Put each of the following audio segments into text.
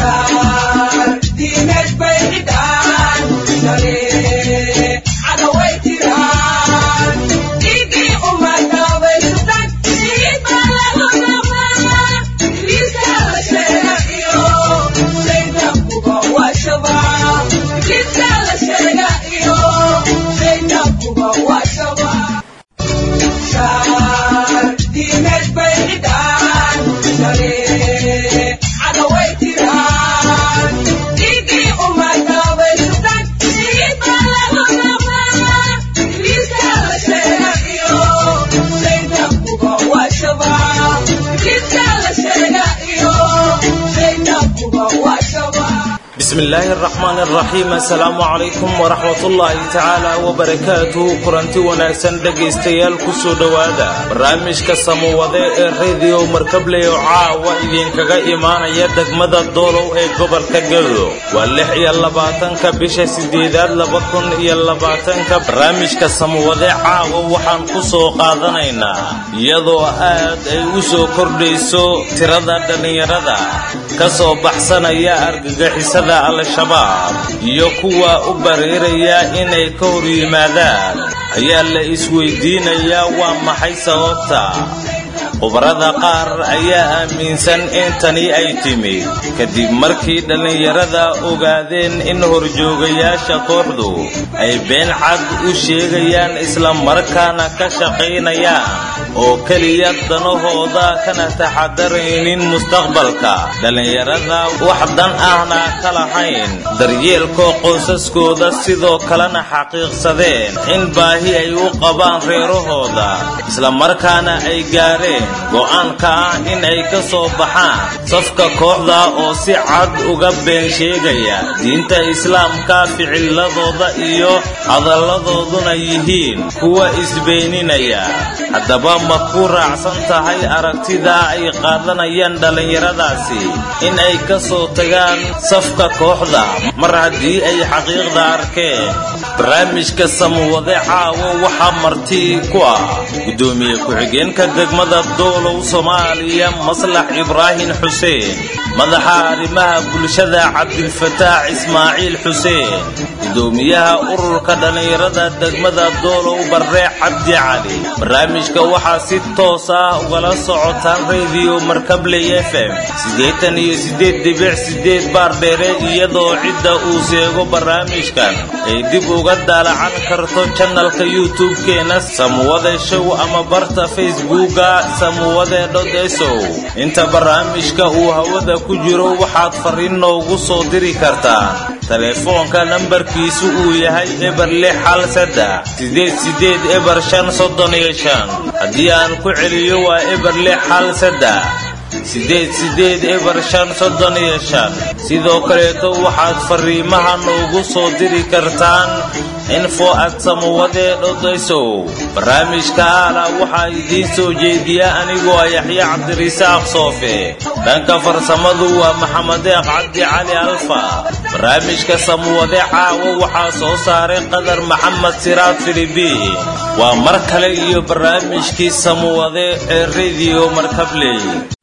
bismillaahi araxmaan araxiim assalaamu calaykum waraxmatullaahi tacaala wabarakaatuhu kulanti wanaagsan dhegaystayaal kusoo dhowaada barnaamijka samuwade ee rediyo markabley oo caawa idinkaga imaanaya degmada doolow ee gobolka gado waa lix iyo labaatanka bisha sideedaad laba kun iyo labaatanka barnaamijka samuwade caawa waxaan ku soo qaadanaynaa iyadoo aad ay u soo kordhayso tirada dhallinyarada ka soo baxsanaya argagixisada al-shabaab iyo kuwa u bareeraya inay ka hor yimaadaan ayaa la isweydiinayaa waa maxay sababta khubarada qaar ayaa aaminsan in tani ay timid kadib markii dhallinyarada ogaadeen in horjoogayaasha kooxdu ay been cad u sheegayaan isla markaana ka shaqaynayaan oo keliya danahooda kana taxadaraynin mustaqbalka dhallinyarada wax dan ahna ka lahayn daryeelka qoysaskooda sidoo kalena xaqiiqsadeen in baahi ay u qabaan reerahooda isla markaana ay gaareen go'aanka ah in ay ka soo baxaan safka kooxda oo si cad uga been sheegaya diinta islaamka ficiladooda iyo hadalladooduna yihiin kuwa isbeeninaya haddaba ma ku raacsan tahay aragtida ay qaadanayaan dhallinyaradaasi in ay ka soo tagaan safka kooxda mar haddii ay xaqiiqda arkeen barnaamijka samuwade caawo waxaa marti ku ah guddoomiye ku-xigeenka degmada doolow soomaaliya maslax ibraahim xuseen madaxa arrimaha bulshada cabdilfataax ismaaciil xuseen gudoomiyaha ururka dhallinyarada degmada doolow barre cabdi cali barnaamijka waxaa si toos ah ugala socotaan rediyo markabley f m siddeetan iyo siddeed dibic siddeed baardheere iyadoo cidda uu seego barnaamijkan ay dib uga daalacan karto janalka youtube-keena samuwade show ama barta facebooka samuwade dhodesow inta barnaamijka uu hawada ku jiro waxaad farriin noogu soo diri kartaan telefoonka nambarkiisu uu yahay eber lix hal saddex sideed sideed eber shan soddon iyo shan haddii aan ku celiyo waa eber lix hal saddex sideed sideed eber shan soddon iyo shan sidoo kaleeto waxaad farriimaha noogu soo diri kartaan info at samuwade dhodaysow barnaamijka aala waxaa idiin soo jeediya anigoo ah yaxya cabdirisaaq soofe dhanka farsamadu waa maxamedeeq cabdi cali alfa barnaamijka samuwade caawo waxaa soo saaray qadar maxamed siraad filibiin waa mar kale iyo barnaamijkii samuwade ee rediyo markabley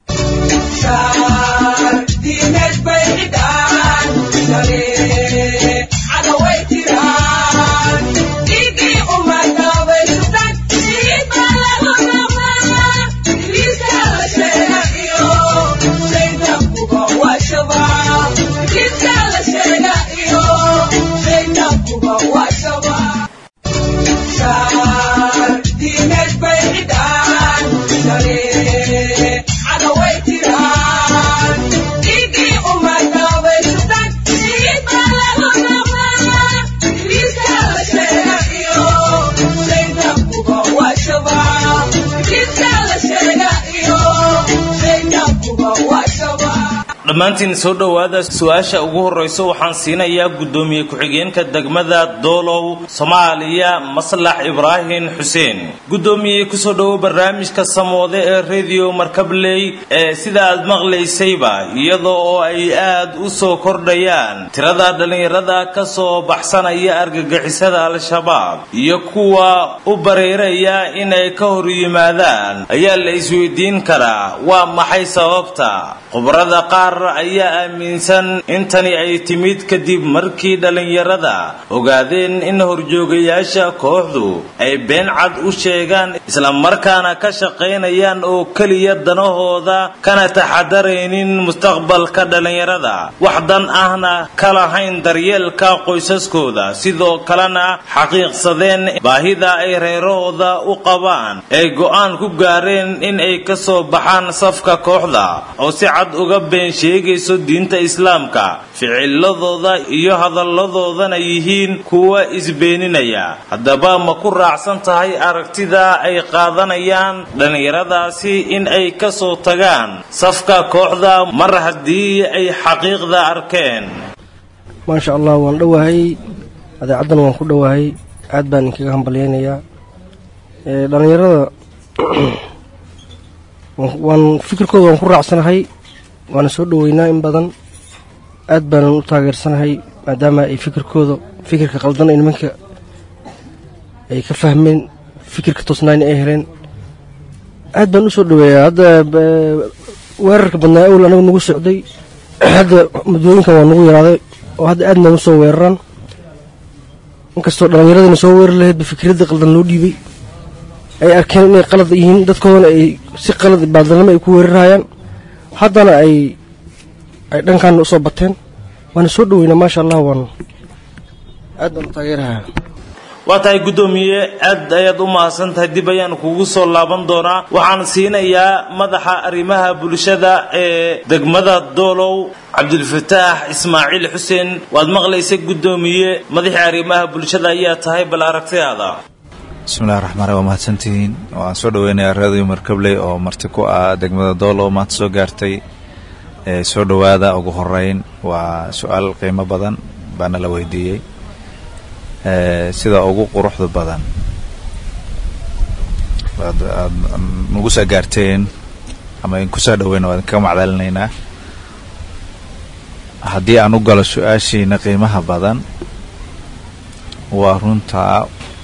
dhammaantiin soo dhowaada su-aasha ugu horrayso waxaan siinayaa guddoomiye ku-xigeenka degmada doolow soomaaliya maslax ibraahim xuseen guddoomiye kusoo dhowo barnaamijka samoode ee rediyo markabley ee sida aad maqlaysayba iyada oo ay aad u soo kordhayaan tirada dhallinyarada ka soo baxsanaya argagixisada al-shabaab iyo kuwa u bareeraya inay ka hor yimaadaan ayaa la isweydiin karaa waa maxay sababta khubarada qaar qaar ayaa aaminsan in tani ay timid kadib markii dhallinyarada ogaadeen in horjoogayaasha kooxdu ay been cad u sheegaan islamarkaana ka shaqaynayaan oo keliya danahooda kana taxadaraynin mustaqbalka dhallinyarada wax dan ahna ka lahayn daryeelka qoysaskooda sidoo kalena xaqiiqsadeen baahida ay reerahooda u qabaan ay go'aan ku gaareen in ay ka soo baxaan safka kooxda oo si cad uga been sheegayso diinta islaamka ficiladooda iyo hadalladoodana yihiin kuwa isbeeninaya haddaba ma ku raacsan tahay aragtida ay qaadanayaan dhallinyaradaasi in ay ka soo tagaan safka kooxda mar haddii ay xaqiiqda arkeen maasha allah waan dhowahay adeecaddan waan ku dhowahay aad baan inkaga hambalyaynayaa dhallinyarada waan fikirkooda waan ku raacsanahay waana soo dhoweynaa in badan aad baanan u taageersanahay maadaama ay fikirkooda fikirka qaldan ay nimanka ay ka fahmeen fikirka toosnaayna ay heleen aad baan u soo dhoweeyaa hadda weerarka badnaa owl anagu nagu socday hadda muddooyinkan waa nagu yaraaday oo hadda aad noogu soo weeraraan inkastoo dhallinyaradina soo weerari lahaydba fikradda qaldan loo dhiibay ay arkeen inay qalad yihiin dadkoodana ay si qalad baadilnimo ay ku weerarhayaan haddana ay ay dhankaana usoo bateen waana soo dhoweynaa maasha allah waan aad baan u taageerahaa waa tahay guddoomiye aad ayaad u mahadsan tahay dib ayaan kugu soo laaban doonaa waxaan siinayaa madaxa arrimaha bulshada ee degmada doolow cabdilfataax ismaaciil xuseen waad maqlaysa guddoomiye madaxii arrimaha bulshada ayaa tahay bal aragtidaada bismillahi raxmaan waa mahadsantihiin waan soo dhaweynayaa raadiyo markabley oo marti ku ah degmada doolow maanta soo gaartay soo dhowaada ugu horeyn waa su-aal qiimo badan baana la weydiiyey sida ugu quruxda badan aad aad nagu soo gaarteen ama idinkusoo dhaweyna waa idinkaga macdalinaynaa haddii aan u galo su-aashiina qiimaha badan waa runtaa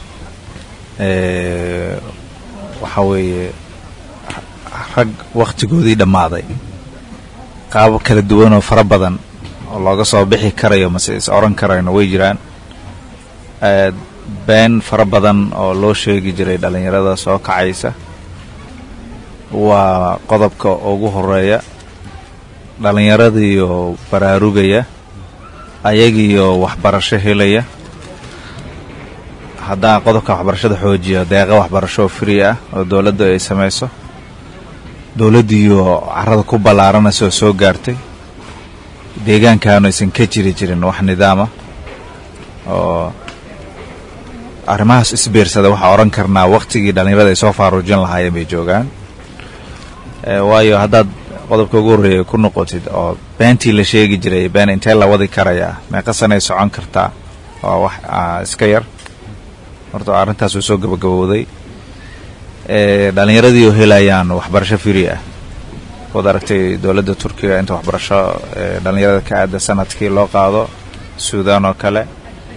waxa weeye rag wakhtigoodii dhammaaday qaabo kala duwan oo fara badan oo looga soo bixi karayo mase is oran karayno way jiraan been fara badan oo loo sheegi jiray dhallinyarada soo kacaysa waa qodobka ugu horeeya dhallinyaradiioo baraarugaya ayagiioo waxbarasho helaya haddaan qodobka waxbarashada xoojiyo deeqa waxbarasho oo free ah oo dowladda ay samayso dowladdiioo carrada ku ballaaranaysa oo soo gaartay deegaankaanu aysan ka jiri jirin wax nidaama oo arrimahaas isbiirsada waxaa odhan karnaa wakhtigii dhallinyarada ay soo faaruujin lahaayeen bay joogaan waayo haddaad qodobka ugu horreeya ku noqotid oo beentii la sheegi jiray been intee la wadi karayaa meeqa sanay socon kartaa waa wax iska yar horta arrintaas uu soo gabagabowday dhallinyaradii oo helayaan waxbarasho firi ah waad aragtay dowladda turkiga inta waxbarasho dhallinyarada ka aada sanadkii loo qaado suudaan oo kale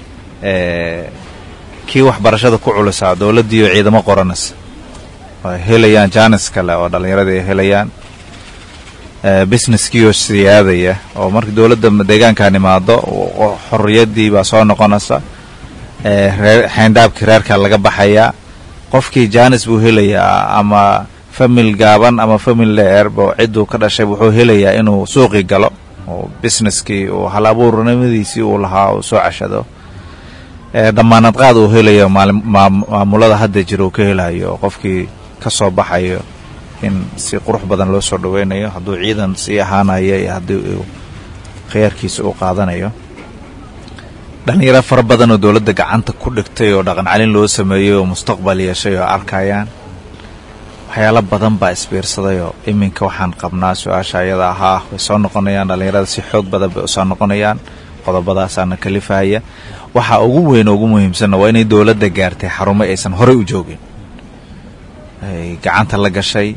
kii waxbarashada ku culusaa dowladdii oo ciidamo qoranaysa oo helayaan jaanis kale oo dhallinyaradii ay helayaan businesskii oo siyaadaya oo marka dowladda deegaankan imaado xorriyaddii baa soo noqonaysa xeyndaabkii reerka laga baxayaa qofkii jaanis buu helayaa ama famil gaaban ama famil dheerba cidduu ka dhashay wuxuu helayaa inuu suuqii galo oo busineskii uu hal abuurnimadiisii uu lahaa uu soo cashado dhammaanad qaad uu helayo maamulada hadda jira uu ka helayo oo qofkii ka soo baxayo in si qurux badan loo soo dhaweynayo hadduu ciidan sii ahaanayo iyo haddii uu khiyaarkiisa u qaadanayo dhallinyaro fara badan oo dowladda gacanta ku dhigtay oo dhaqan calin loo sameeyey oo mustaqbal yeeshay oo arkayaan waxyaalo badan baa isbiirsaday oo iminka waxaan qabnaa su-aasha ayada ahaa way soo noqonayaan dhallinyarada si xoog badan bay usoo noqonayaan qodobadaasaana kalifahaya waxaa ugu weyn oo ugu muhiimsanna waa inay dowladda gaartay xarumo aysan horey u joogin ay gacanta la gashay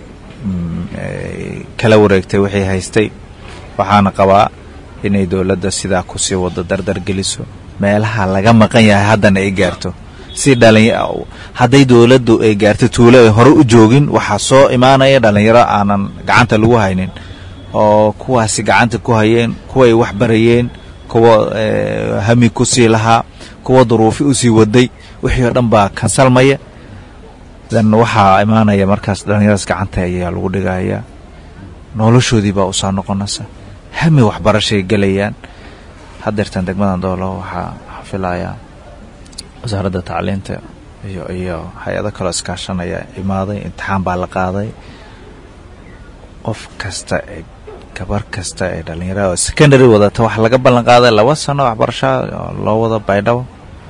kala wareegtay waxay haystay waxaana qabaa inay dowladda sidaa kusii wado dardar geliso meelaha laga maqan yahay haddana ay gaarto si dhalin hadday dowladdu ay gaarto tuulo ay hore u joogin waxaa soo imaanaya dhallinyaro aanan gacanta lagu haynin oo kuwaasi gacanta ku hayeen kuwa ay wax barayeen kuwa hami ku sii lahaa kuwa duruufi usii waday wixii oo dhan baa kansalmaya dan waxaa imaanaya markaas dhallinyaradaas gacanta ayaa lagu dhigaya noloshoodii baa usoo noqonaysa hami waxbarashay gelayaan hadeertan degmadan doolo waxaa xafilayaa wasaaradda tacliinta iyo iyo hay-ado kaloo iskaashanaya imaaday imtixaan baa la qaaday qof kasta ee gabar kasta ee dhallinyarada secondary wadata waxaa laga ballan qaaday laba sano waxbarasha oo loo wado baydhabo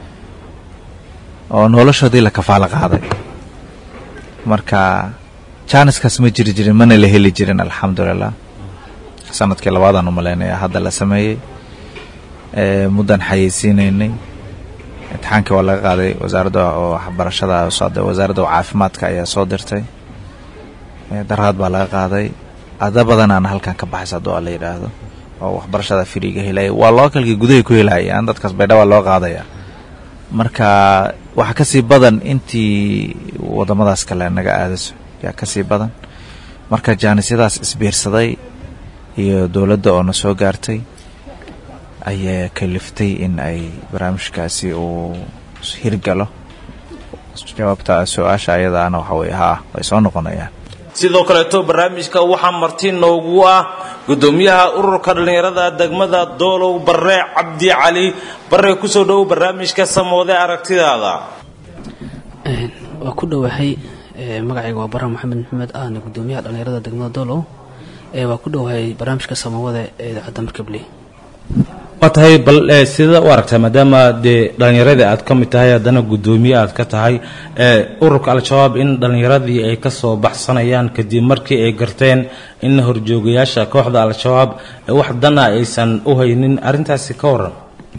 oo noloshoodii la kafaalo qaaday marka jaaniskaas ma jiri jirin mana la heli jirin alxamdulilah sanadkii labaadaan u malaynaya hadda la sameeyey muddan xayeysiinaynay imtixaankii waa laga qaaday wasaaradda waxbarashada wasaaradda caafimaadka ayaa soo dirtay daraad baa laga qaaday ada badanaana halkan ka baxaysa hadduu a la yidhaahdo oo waxbarashada firiga helaya waa lookalkii gudahay ku helayaan dadkaas baydhaba loo qaadaya marka waxaa kasii badan intii wadamadaas kale naga aadayso yaa kasii badan marka jaanisyadaas isbiirsaday iyo dowladda oo na soo gaartay ayaa kaliftay in ay barnaamijkaasi uu hirgalo jawaabta su-aasha ayadaana waxa weye haa way soo noqonayaan sidoo kaleeto barnaamijka waxaa marti noogu ah gudoomiyaha ururka dhallinyarada degmada doolow barre cabdi cali barre kusoo dhowow barnaamijka samoode aragtidaada waa ku dhowahay magacayga waa barre maxamed maxamed ahna gudoomiyaha dhallinyarada degmada doolow waa ku dhowahay barnaamijka samawada ee idaacadda markabley waa tahay bal sida u aragtaa maadaama dee dhallinyaradii aad ka mid tahay haddana guddoomiye aad ka tahay ururka al-shabaab in dhallinyaradii ay ka soo baxsanayaan kadib markii ay garteen in horjoogayaasha kooxda al-shabaab wax dana aysan u haynin arrintaasi ka waran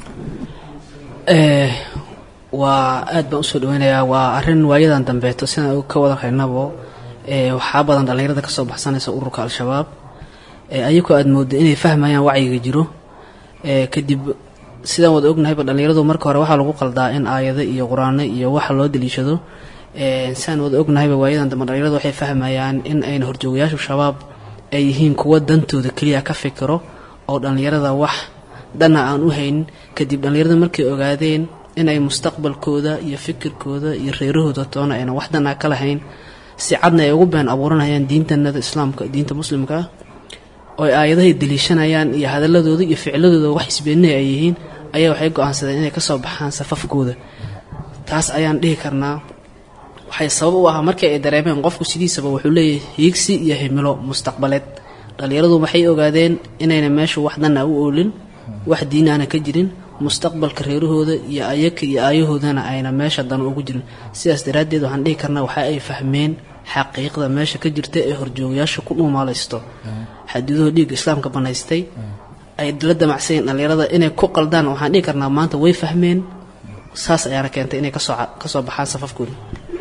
waa aad baan usoo dhaweynayaa waa arrin waayadan dambeeto sidaan ka wada haynabo waxaa badan dhallinyarada kasoo baxsanaysa ururka al-shabaab ayagoo aad moodo inay fahmayaan wacyiga jiro kadib sidaan wada ognahayba dhallinyaradu marka hore waxaa lagu qaldaa in aayado iyo qur-aano iyo waxa loo daliishado sidaan wada ognahayba waayadan dambe dhallinyaradu waxay fahmayaan in ayna horjoogayaashu shabaab ay yihiin kuwa dantooda keliya ka fikiro oo dhallinyarada wax dana aan u haynin kadib dhallinyarada markay ogaadeen inay mustaqbalkooda iyo fikirkooda iyo reerahooda toona ayna wax dana ka lahayn si cadna ay ugu been abuuranayaan diintanada islaamka diinta muslimka ah oo ay aayadahay daliishanayaan iyo hadaladooda iyo ficladooda wax isbeeninay ay yihiin ayaa waxay go-aansadeen inay kasoo baxaan safafkooda taas ayaan dhihi karnaa waxay sabab u ahaa markii ay dareemeen qofku sidiisaba wuxuu leeyahay hiigsi iyo himilo mustaqbaleed dhallinyaradu waxay ogaadeen inayna meeshu wax dana u oolin wax diinaana ka jirin mustaqbalka reerahooda iyo ayaka iyo aayahoodana ayna meesha dan ugu jirin sidaas daraaddeed waxaan dhihi karnaa waxa ay fahmeen xaqiiqda meesha ka jirta ee horjoogayaasha ku dhuumaalaysto xadiduhu dhiigga islaamka banaystay ay la damacsayen dhallinyarada inay ku qaldaan waxaan dhihi karnaa maanta way fahmeen saas ayaana keentay inay kasoo kasoo baxaan safafkooda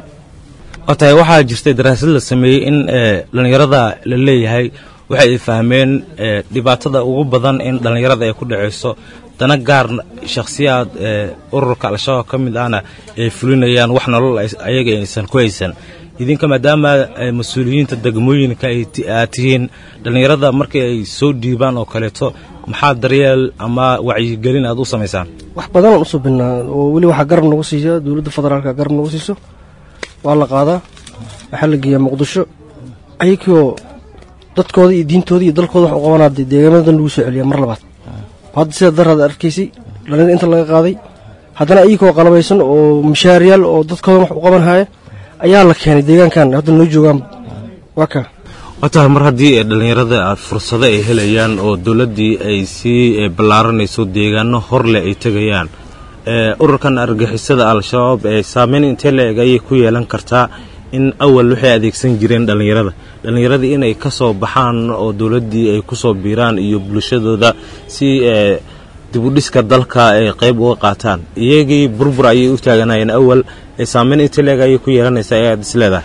waa tahay waxaa jirtay daraasad la sameeyey in dhallinyarada la leeyahay waxay ay fahmeen dhibaatada ugu badan in dhallinyarada ay ku dhacayso dana gaar shakhsiyaad ururka al-shabaab ka mid ahna ay fulinayaan wax nolol ayaga aysan ku haysan idinka maadaama mas-uuliyiinta degmooyinka aad tihiin dhallinyarada markii ay soo dhiibaan oo kaleeto maxaa daryeel ama wacyigelin aad u samaysaan wax badanaan usoo binnaa oo weli waxaa garab nagu siiya dowladda federaalka garab nagu siiso waa la qaadaa waxaa la geeyaa muqdisho ayakioo dadkooda iyo diintooda iyo dalkooda wax u qabanaa dee deegaamadan lagu soo celiyaa mar labaad hadda sida daraad arkaysay dhallinyada inta laga qaaday haddana ayakoo qalabaysan oo mishaariyaal oo dadkoodan wax u qaban haya ayaa la keenay deegaankan hadda noo joogaan waa ka waa tahay mar haddii dhallinyarada aad fursado ay helayaan oo dowladdii ay sii ballaaranayso deegaano horleh ay tegayaan ururkan argixisada al-shabaab ee saameyn intee la-eg ayay ku yeelan kartaa in awal waxay adeegsan jireen dhallinyarada dhallinyaradii inay ka soo baxaan oo dowladdii ay ku soo biiraan iyo bulshadooda si dibudhiska dalka ay qayb uga qaataan iyagii burbur ayay u taaganayeen awal saameyn intee la-eg ayay ku yeelanaysaa ee aad is leedahay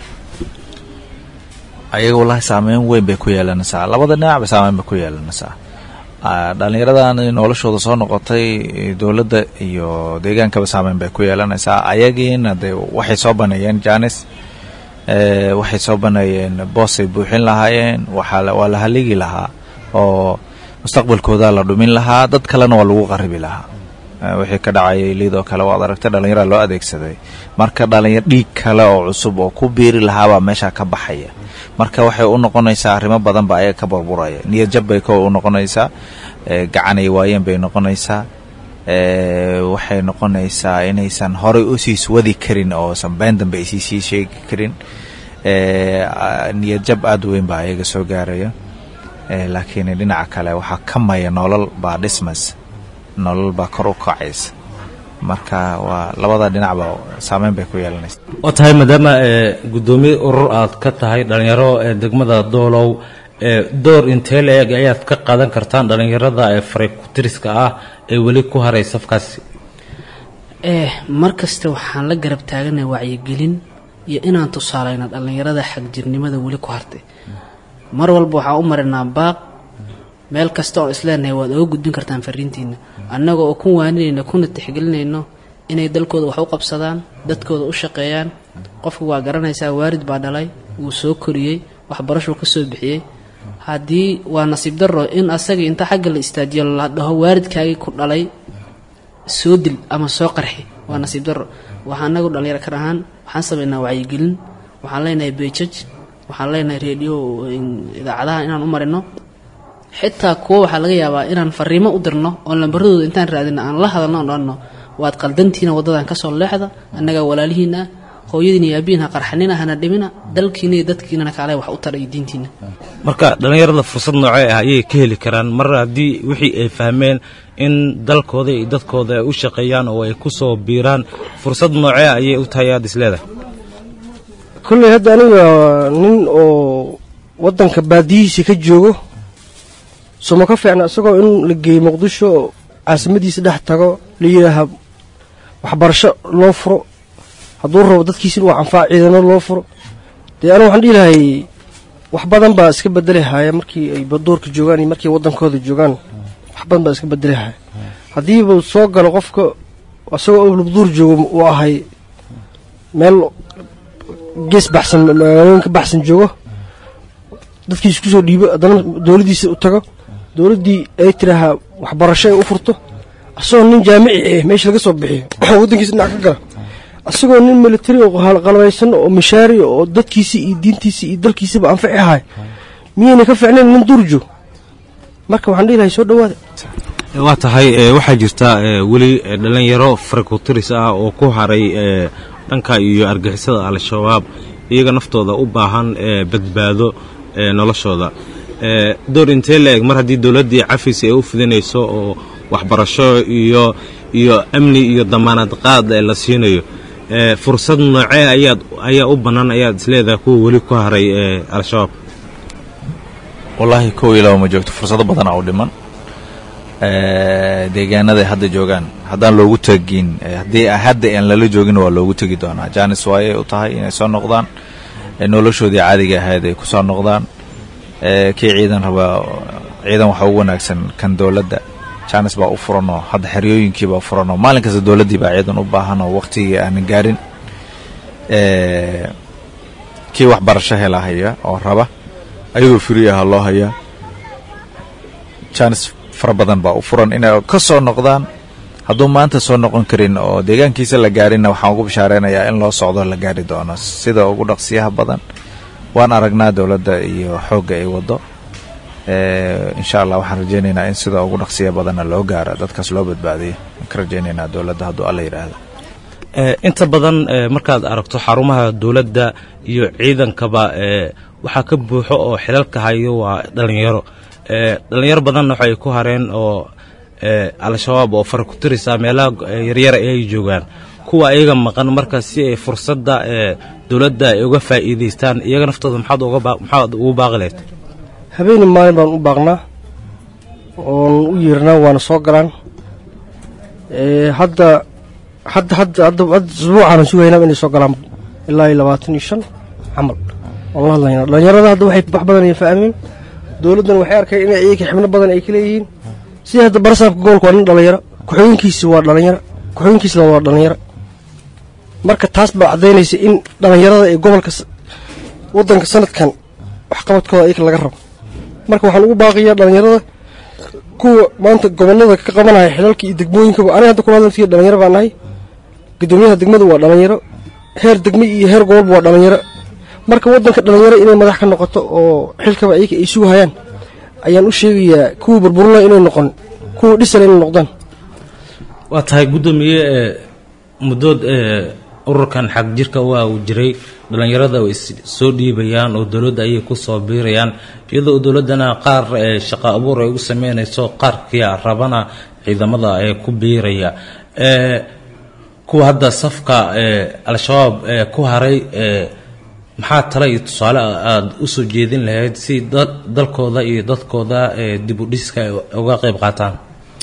ayaga wallaahi saameyn weyn bay ku yeelanaysaa labada dhinac bay saameyn bay ku yeelanaysaa dhallinyaradan noloshooda soo noqotay dowladda iyo deegaankaba saameyn bay ku yeelanaysaa ayagiina de waxay soo baneeyeen janis waxay soo baneeyeen boosay buuxin lahaayeen waa la haligi lahaa oo mustaqbalkooda la dhumin lahaa dad kalena waa lagu qaribi lahaa wixii ka dhacayay liidoo kale waad aragtay dhallinyaraa loo adeegsaday marka dhalinyar dhiig kale oo cusub oo ku biiri lahaabaa meesha ka baxaya marka waxay u noqonaysaa arrimo badan ba ayaga ka burburaya niyad jab bay ko u noqonaysaa gacanay waayeen bay noqonaysaa waxay noqonaysaa inaysan horay usiis wadi karin oosan been dambe aysi sii sheegi karin niyad jab aada weyn baa ayaga soo gaaraya laakiin dhinaca kale waxaa ka maya nolol baa dhismas nolol baa kor u kacaysa marka waa labada dhinacba saameyn bay ku yeelanaysa waa tahay maadaama guddoomiye urur aad ka tahay dhallinyaro ee degmada doolow door intee la-eg ayaad ka qaadan kartaan dhallinyarada ee farakutiriska ah ee weli ku haray safkaasi mar kasta waxaan la garab taaganay wacyigelin iyo inaan tusaalayna dhallinyarada xagjirnimada weli ku hartay mar walba waxaan u marinaa baaq meel kasta oon isleenahay waad oga gudbin kartaan fariintiina annaga oo ku waaninayno kuna tixgelinayno inay dalkooda wax u qabsadaan dadkooda u shaqeeyaan qofku waa garanaysaa waalid baa dhalay wuu soo koriyey waxbarashuu ka soo bixiyey haddii waa nasiib darro in asagii inta xagga la istaajiyo la dhaho waalidkaagii ku dhalay soo dil ama soo qarxi waa nasiib darro waxaa anagu dhallinyaro kan ahaan waxaan samaynaa wacyigelin waxaan leenahay beejaj waxaan leenahay reediyo idaacadaha inaan u marino xitaa kuwo waxaa laga yaabaa inaan fariimo u dirno oon lambaradooda intaan raadino aan la hadalno oon dhanno waad qaldantiina waddadan kasoo leexda annagaa walaalihiina ah hooyadiina iyo aabihiina qarxanina hana dhimina dalkiina iyo dadkiinana kaale wax u tara iyo diintiina marka dhallinyarada fursad noocee ah ayay ka heli karaan mar haddii wixii ay fahmeen in dalkooda iyo dadkooda ay u shaqeeyaan oo ay ku soo biiraan fursad noocee ah ayay u tahay aad isleedahay kolley hadda aniga nin oo waddanka baadiyihiisa ka joogo soma ka fiicna isagoo in la geeyo muqdisho oo caasimadiisa dhex tago la yidhaaha waxbarasho loo furo hadduu rabo dadkiisa in uu canfaac ciidano loo furo dee anigu waxaan dhihi lahay wax badan baa iska bedeli haya markii ay baduurka joogaan iyo markii waddankooda joogaan wax badan baa iska bedeli haya haddiiba soo galo qofka isagoo lubduur joogo uu ahay meel gees baxsan magaalooyin ka baxsan joogo dadkiisa kusoo dhiibo haddana dowladdiisa u tago dowladdii ay tidhaahaa waxbarasho ay u furto asagoo nin jaamici ah meesha laga soo bixiyo waddankiisa dhinac ka gala asagoo nin militari oo qalbaysan oo mishaari oo dadkiisa iyo diintiisa iyo dalkiisaba anfici ahay miyayna ka fiicnayn nin durjo marka waxaan dhihi lahay soo dhawaada waa tahay waxaa jirta weli dhallinyaro farakutiris ah oo ku haray dhanka iyo argixisada al-shabaab iyaga naftooda u baahan badbaado noloshooda door intee la eg mar haddii dowladdii cafis ay u fidinayso oo waxbarasho iyo iyo amni iyo damaanad qaad la siinayo fursad noocee ayaad ayaa u bannaan ayaad isleedahay kuwa weli ku haray al-shabaab wallaahi kow iyo laba ma joogto fursado badanaa u dhiman deegaanaday hadda joogaan haddaan loogu tegin haddii hadda aan lala joogin waa loogu tegi doonaa jaanis waayay u tahay inay soo noqdaan noloshoodii caadiga ahayd ay ku soo noqdaan kii ciidan rabaa ciidan waxaa ugu wanaagsan kan dowladda jaanis baa u furanoo hadda xeryooyinkii baa furanoo maalin kasta dowladdii baa ciidan u baahanoo waqtigii aanan gaarin kii waxbarasho hela haya oo raba ayagoo firi aha loo hayaa jaanis fara badan baa u furan inay ka soo noqdaan hadduu maanta soo noqon karin oo deegaankiisa la gaarinna waxaan ugu bishaareynaya in loo socdo la gaari doono sida ugu dhaqsiyaha badan waan aragnaa dowladda iyo xoogga ay waddo insha allah waxaan rajaynaynaa in sida ugu dhaqsiya badanna loo gaaro dadkaas loo badbaadiyo waan ka rajaynaynaa dowladda hadduu alla yidhaahdo inta badan markaad aragto xarumaha dowladda iyo ciidankaba waxaa ka buuxo oo xilalka hayo waa dhallinyaro dhallinyaro badanna waxay ku hareen oo al-shabaab oo fara ku tirisa meelaha yaryara ay joogaan kuwa iyaga maqan marka si ay fursadda dowladda ay uga faa'iidaystaan iyaga naftooda maxaad ugu baaqi lahayd habeeni maalin baan u baaqnaa oon u yeernaa waana soo galaan hadda hadda hadda hadda hadda isbuucaanan sugaynaa inay soo galaan ilaa iyo labaatan iyo shan camal waan la hadlaynaa dhallinyarada hadda waxay wax badan ay fahmeen dowladdan waxay arkay inay iyaga xibno badan ay ka leeyihiin sida hadda barasaabka gobolka waa nin dhallinyaro ku-xigeenkiisi waa dhallinyaro ku-xigeenkiisna waa dhallinyaro marka taas baa caddaynaysa in dhallinyarada ee gobolka waddanka sanadkan waxqabadkooda iyaga laga rabo marka waxaan ugu baaqiyaa dhallinyarada kuwa maanta gobollada ka qabanaya xilalka iyo degmooyinkaba aniga hadda kula hadaltiya dhalinyaro baan nahay guddoomiyaha degmadu waa dhalinyaro heer degme iyo heer gobolba waa dhalinyaro marka waddanka dhalinyaro inay madax ka noqoto oo xilkaba iyaga ay sugu hayaan ayaan u sheegayaa kuwii burburla inay noqon kuwa dhisana inay noqdaan waa tahay guddoomiye ee muddood ee ururkan xag jirka waa uu jiray dhallinyarada way is soo dhiibayaan oo dowladda ayay ku soo biirayaan iyadoo dowladdana qaar ee shaqo abuur ay ugu sameynayso qaarkia rabana ciidamada ee ku biiraya ee kuwa hadda safka ee al-shabaab ee ku haray ee maxaa tale iyo tusaale aada u soo jeedin lahayd si dalkooda iyo dadkooda ee dib u dhiska ay uga qayb qaataan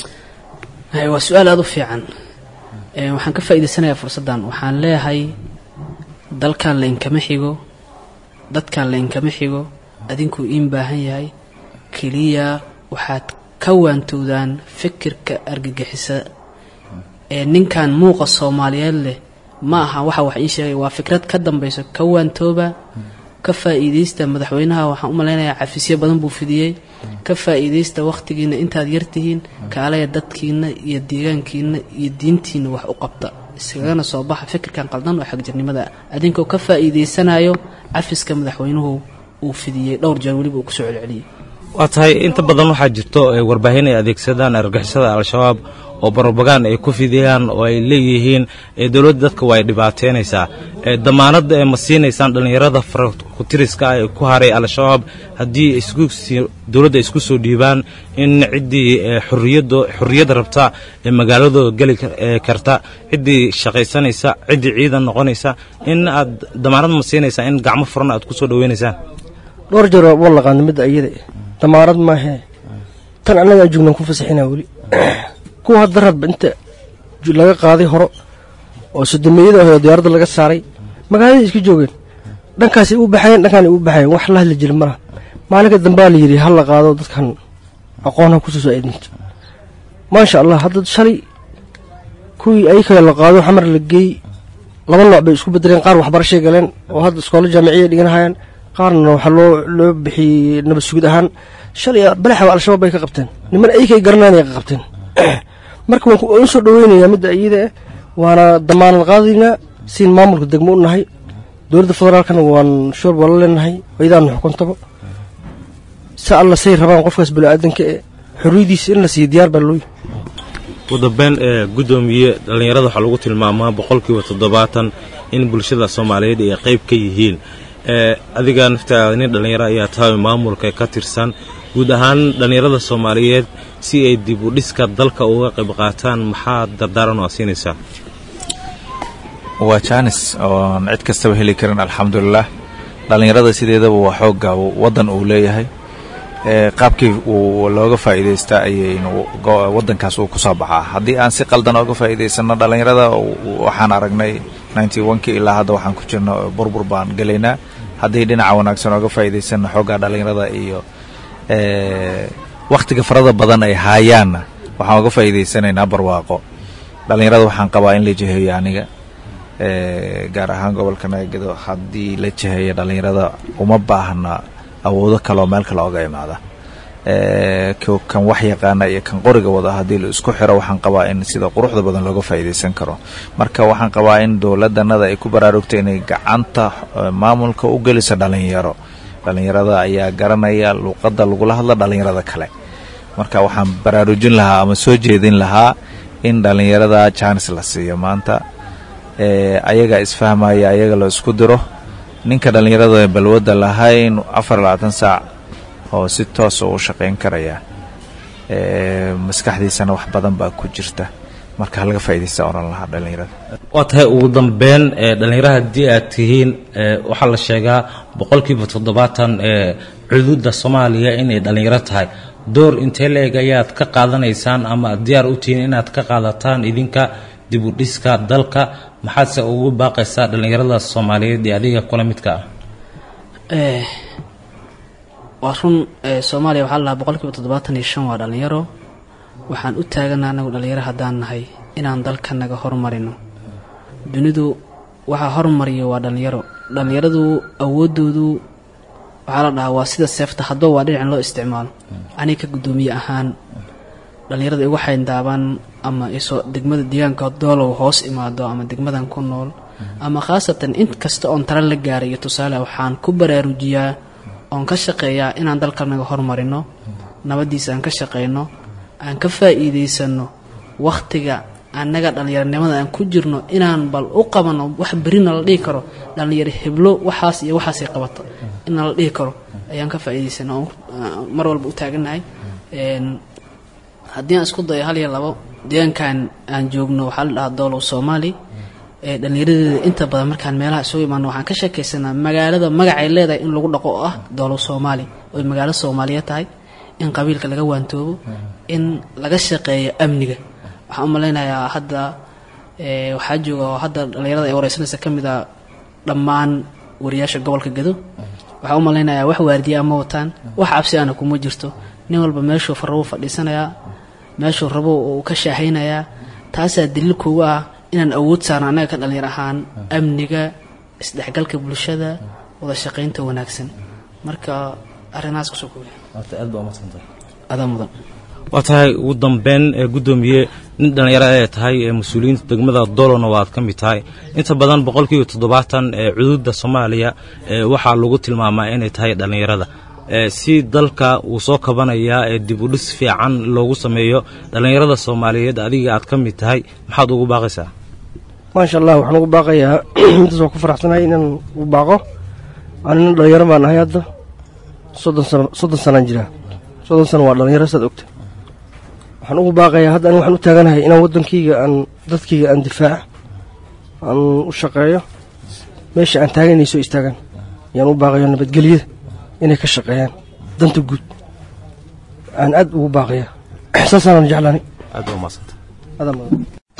waa su-aal aada u fiican waxaan ka faa'iidaysanayaa fursaddan waxaan leeyahay dalkan la inkama xigo dadkan la inkama xigo adinkuu iin baahan yahay keliya waxaad ka waantowdaan fikirka argagixisa ee ninkan muuqa soomaaliyeed leh ma aha waxa wax ii sheegay waa fikrad ka dambayso ka waantooba ka faa'iidaysta madaxweynaha waxaan u malaynayaa cafisyo badan buu fidiyey ka faa'iidaysta wakhtigiina intaad yartihiin kaalaya dadkiina iyo deegaankiina iyo diintiina wax u qabta iskagana soo baxa fikirkan qaldan oo xagjirnimada adinkoo ka faa'iidaysanayo cafiska madaxweynuhu uu fidiyey dhowr jeer weliba uu kusoo celceliyey waa tahay inta badan waxaa jirto warbaahin ay adeegsadaan argixisada al-shabaab oo barobagaan ay ku fidiyaan oo ay leeyihiin dowladda dadka waa ay dhibaateynaysaa damaanadda ee ma siinaysaan dhallinyarada farakutiriska ah ee ku haray al-shabaab haddii dowladda isku soo dhiibaan in ciddii xorriyadda rabta ee magaaladooda geli karta ciddii shaqaysanaysa ciddii ciidan noqonaysa in aad damaanad ma siinaysaa in gacmo furan aad ku soo dhaweynaysaan dhowr jeer waa laqaana midda iyada damaarad maahee tan annaga aan joognaan ku fasaxinaa weli kuwa hadda radba inta laga qaaday horo oo sodomeeyada ah oo diyaaradda laga saaray magaaladai iska joogeen dhankaasay u baxayeen dhankaan ay u baxayeen wax la hadli jira malaha maalinka dambaa la yidhi ha la qaado dadkan aqoonha kusoo saaidinto maasha allah hadda shalay kuwii ayakale la qaado xamar la geey laba nooc bay isku bedeleen qaar waxbarashay galeen oo hadda iskoolo jaamiciya dhiganahayaan qaarna waxaa loo loo bixiyey nabad sugid ahaan shalay balaxaba al-shabaab bay ka qabteen niman ayakay garanaan ay ka qabteen marka waan u soo dhaweynayaa midda iyada ah waana damaanad qaadaynaa siin maamulka degmo u nahay dowladda federaalkana waan shoor waa la leenahay ayadaanu xukuntaba si alla say rabaan qofkaas bani-aadanka ee xorriyadiisa in la siiyo diyaar baa looyi ugu dambeyn ee guddoomiye dhallinyarada waxaa lagu tilmaamaa boqolkiiba toddobaatan in bulshada soomaaliyeed ay qayb ka yihiin adiga naftaada nin dhallinyaro ayaa tahay maamulka ka tirsan guud ahaan dhallinyarada soomaaliyeed si ay dib u dhiska dalka uga qayb qaataan maxaa dardaaran oo siinaysaa waa jaanis oon cid kastaba heli karin alxamdulilah dhallinyarada sideedaba waa xoogga waddan uu leeyahay qaabkii uu looga faa'iidaystaa ayaynu waddankaas uu ku soo baxaa haddii aan si qaldan ooga faa'iidaysanno dhallinyarada waxaan aragnay ninety onkii ilaa hadda waxaan ku jirno burbur baan gelaynaa haddii dhinaca wanaagsan ooga faa'iidaysanno xooggaa dhallinyarada iyo wakhtiga farada badan ay haayaanna waxaan oga faa'iidaysanaynaa barwaaqo dhallinyarada waxaan qabaa in la jiheeyo aniga gaar ahaan gobolka nagado haddii la jiheeyo dhallinyarada uma baahna awoodo kaleoo meel kale oga imaada kan wax yaqaana iyo kan qoriga wada haddii la isku xiro waxaan qabaa in sida quruxda badan looga faa'iidaysan karo marka waxaan qabaa in dowladanada ay ku baraarugto inay gacanta maamulka u geliso dhallinyaro dhallinyarada ayaa garanaya luuqadda lagula hadla dhallinyarada kale marka waxaan baraarujin lahaa ama soo jeedin lahaa in dhallinyarada jaanis la siiyo maanta ayaga isfahmaya ayaga la isku diro ninka dhallinyarada balwadda lahayn afar labaatan saac oo si toosa u shaqayn karaya maskaxdiisana wax badan baa ku jirta marka halaga faaidaysta oran lahaa dhallinyarada waa tahay ugu dambeyn dhallinyaraha haddii aad tihiin waxaa la sheegaa boqolkiiba toddobaatan ee cuduudda soomaaliya inay dhallinyaro tahay door intee la-eg ayaad ka qaadanaysaan ama aad diyaar u tihiin inaad ka qaadataan idinka dib u dhiska dalka maxaadse ugu baaqaysaa dhallinyarada soomaaliyeed ee adiga kula midka ah waa run soomaaliya waxaa lalahaa boqolkiiba toddobaatan iyo shan waa dhallinyaro waxaan u taaganaa anagu dhallinyaro haddaan nahay inaan dalka naga hormarino dunidu waxaa hormariya waa dhallinyaro dhallinyaradu awooddoodu waxaa la dhahaa waa sida seefta haddoo waa dhinacin loo isticmaalo aniga ka guddoomiye ahaan dhallinyarada igu xayndaabaan ama isoo degmada deegaanka doolow hoos imaado ama degmadan ku nool ama khaasatan in kasta oon tala la gaaray iyo tusaale waxaan ku baraarujiyaa oon ka shaqeeyaa inaan dalkanaga hormarino nabaddiisa aan ka shaqeyno aan ka faa'iidaysano wakhtiga annaga dhallinyaronimada aan ku jirno inaan bal u qabano wax berina la dhihi karo dhallinyaro heblo waxaas iyo waxaasay qabato inaan la dhihi karo ayaan ka faa'iidaysana oon mar walba u taagannahay haddii aan isku dayo hal iyo labo deegaankan aan joogno waxaa la dhahaa doolow soomaali ee dhallinyaradeeda inta badan markaan meelaha isugu imaano waxaan ka sheekaysanaa magaalada magacay leedahay in lagu dhaqo oo ah doolow soomaali oy magaalo soomaaliyeed tahay in qabiilka laga waantoobo in laga shaqeeyo amniga waxaan u malaynayaa hadda waxaa jooga oo hadda dhallinyarada ay wareysanaysa ka mid a dhammaan wariyaasha gobolka gado waxaan u malaynayaa wax waardiya ama wataan wax cabsi ana kuma jirto nin walba meeshuu farrabo fadhiisanayaa meeshuu rabo uu ka shaahaynayaa taasaa daliil kugu ah inaan awood saarno annaga ka dhallinyar ahaan amniga isdhexgalka bulshada wada shaqaynta wanaagsan marka arrimahaas kusoo koobiya adaa mudan waa tahay ugu dambeyn ee guddoomiye nin dhallinyaro ee tahay ee mas-uuliyiinta degmada dolona waad ka mid tahay inta badan boqolkiiba toddobaatan ee cuduudda soomaaliya ee waxaa lagu tilmaamaa inay tahay dhallinyarada si dalka uu soo kabanayaa ee dib u dhis fiican loogu sameeyo dhallinyarada soomaaliyeed adiga aad ka mid tahay maxaad ugu baaqaysaa maasha allah waxaan ugu baaqayaa intaas waan ku faraxsanahay inaan ugu baaqo anina dhallinyaro baan nahay hadda soddon sano soddon sanaan jiraa soddon sano waa dhallinyaro saad ogta waxaan ugu baaqayaa hadda ani waxaan u taaganahay inaan waddankayga aan dadkayga aan difaaca aan u shaqeeyo meesha aan taagan inay soo istaagaan ayaan u baaqayo nabadgelyada inay ka shaqeeyaan danta guud aan aad ugu baaqaya saasaanan jeclaanay aad baa umadsanta adaa mudan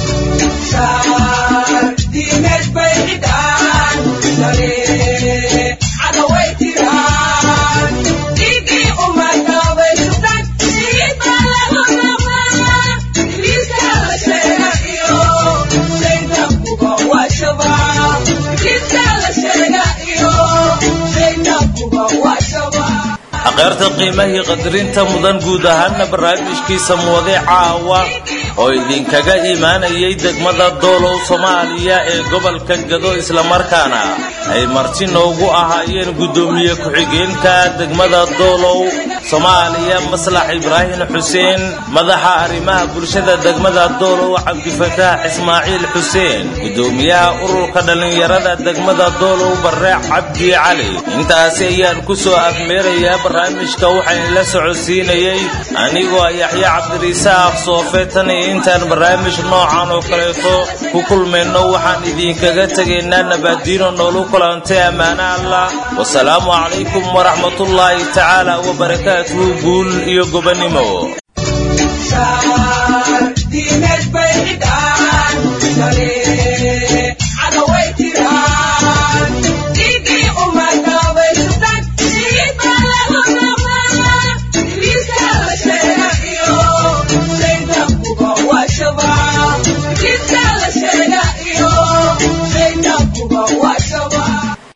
aqeerta qiimahii qadarinta mudan guud ahaana barnaamijkiisa muwade caawa oo idinkaga imaanayay degmada doolow soomaaliya ee gobolka gado islamarkaana ay marti noogu ahaayeen guddoomiye ku-xigeenka degmada doolow soomaaliya maslax ibraahim xuseen madaxa arrimaha bulshada degmada doolow cabdifataax ismaaciil xuseen guddoomiyaha ururka dhallinyarada degmada doolow barreec cabdi cali intaasi ayaan ku soo afmeerayaa barnaamijka waxaan la socodsiinayey anigoo yaxya cabdirisaaq soofe tan iyo intaan barnaamij noocan oo kaleeto ku kulmayno waxaan idinkaga tegaynaa nabaadiino noolu kulantay ammaano allah wasalaamu calaykum waraxmatullaahi tacaala wabarakaatuhu guul iyo gobonnimo